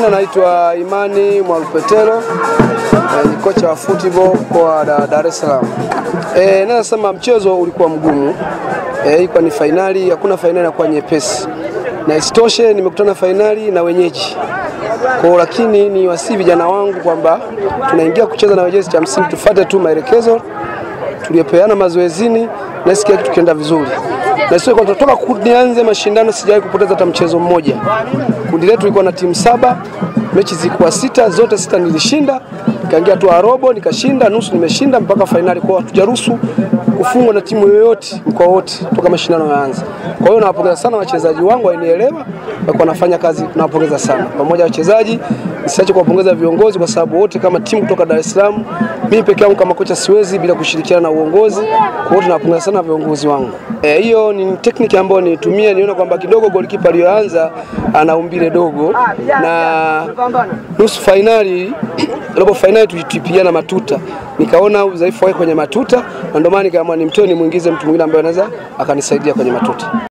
majina naitwa Imani Mwalupetelo, eh, ni kocha wa football mkoa wa Da- Dar es Salaam. Eh, naweza sema mchezo ulikuwa mgumu. Eh, ilikuwa ni fainali, hakuna fainali inakuwa nyepesi. Na isitoshe nimekutana fainali na wenyeji. Kwa lakini ni wasi vijana wangu kwamba tunaingia kucheza na wenyeji, cha msingi tufuate tu maelekezo tuliopeana mazoezini na sikia kitu kienda vizuri. Na sio kwa kutoka nianze mashindano sijawahi kupoteza hata mchezo mmoja. Kundi letu lilikuwa na timu saba, mechi zilikuwa sita, zote sita nilishinda. Nikaingia tu robo nikashinda, nusu nimeshinda mpaka fainali. Kwa hatujaruhusu kufungwa na timu yoyote mkoa wote toka mashindano yaanze. Kwa hiyo nawapongeza sana wachezaji wangu, wainielewa na wanafanya kazi, nawapongeza sana pamoja na wachezaji. Nisiache kuwapongeza viongozi kwa sababu wote kama timu kutoka Dar es Salaam, mimi peke yangu kama kocha siwezi bila kushirikiana na uongozi. Kwa hiyo tunawapongeza sana viongozi wangu. Eh, hiyo ni tekniki ambayo nitumia, niona kwamba kidogo golikipa aliyoanza ana umbile dogo na nusu fainali robo fainali tulitupiana matuta, nikaona udhaifu wake kwenye matuta, na ndio maana nikaamua nimtoe nimwingize mtu mwingine ambaye anaweza akanisaidia kwenye matuta.